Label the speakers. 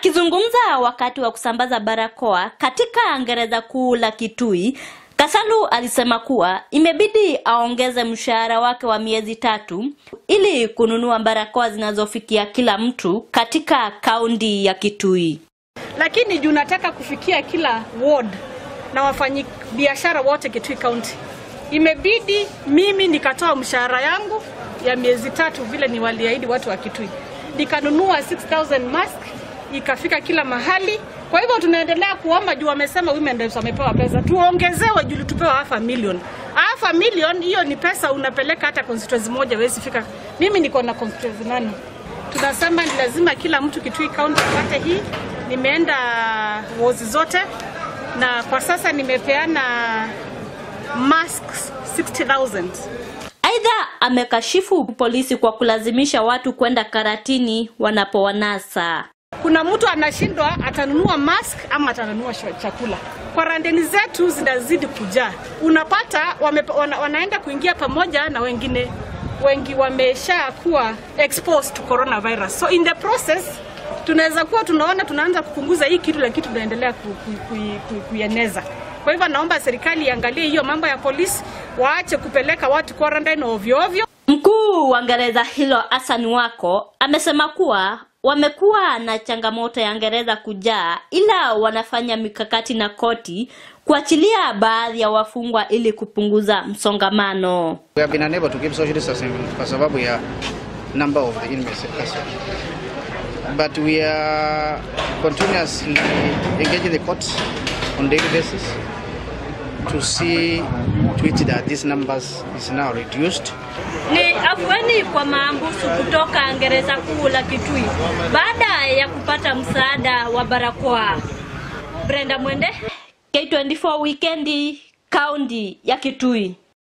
Speaker 1: Akizungumza wakati wa kusambaza barakoa katika gereza kuu la Kitui, Kasalu alisema kuwa imebidi aongeze mshahara wake wa miezi tatu ili kununua barakoa zinazofikia kila mtu katika kaunti ya Kitui.
Speaker 2: lakini juu nataka kufikia kila ward na wafanyi biashara wote Kitui County, imebidi mimi nikatoa mshahara yangu ya miezi tatu vile ni waliahidi watu wa Kitui, nikanunua 6000 mask ikafika kila mahali. Kwa hivyo tunaendelea kuomba juu wamesema women reps wamepewa pesa, tuongezewe juu tupewa half a million. Half a million hiyo ni pesa unapeleka hata constituency moja wezi fika. Mimi niko na constituency nane tunasema ni lazima kila mtu Kitui County apate hii. Nimeenda wozi zote na kwa sasa nimepeana masks 60,000.
Speaker 1: Aidha, amekashifu polisi kwa kulazimisha watu kwenda karatini wanapowanasa.
Speaker 2: Kuna mtu anashindwa atanunua mask ama atanunua sho- chakula. Kwaranteni zetu zinazidi kujaa, unapata wame, wana, wanaenda kuingia pamoja na wengine wengi wamesha kuwa exposed to coronavirus. So in the process tunaweza kuwa tunaona tunaanza kupunguza hii kitu, lakini tunaendelea ku, ku, ku, ku, kuieneza. Kwa hivyo naomba serikali iangalie hiyo mambo ya polisi, waache kupeleka watu quarantine ovyo ovyo.
Speaker 1: Mkuu wa gereza hilo Hassan Wako amesema kuwa wamekuwa na changamoto ya gereza kujaa, ila wanafanya mikakati na koti kuachilia baadhi ya wafungwa ili kupunguza msongamano.
Speaker 3: We have been unable to keep social distancing kwa sababu ya number of the inmates in custody. But we are continuously engaging the courts on daily basis to see to it that these numbers is now reduced.
Speaker 1: Ni afueni kwa maambusu kutoka gereza kuu la Kitui baada ya kupata msaada wa barakoa. Brenda Mwende, K24 Wikendi, kaunti ya Kitui.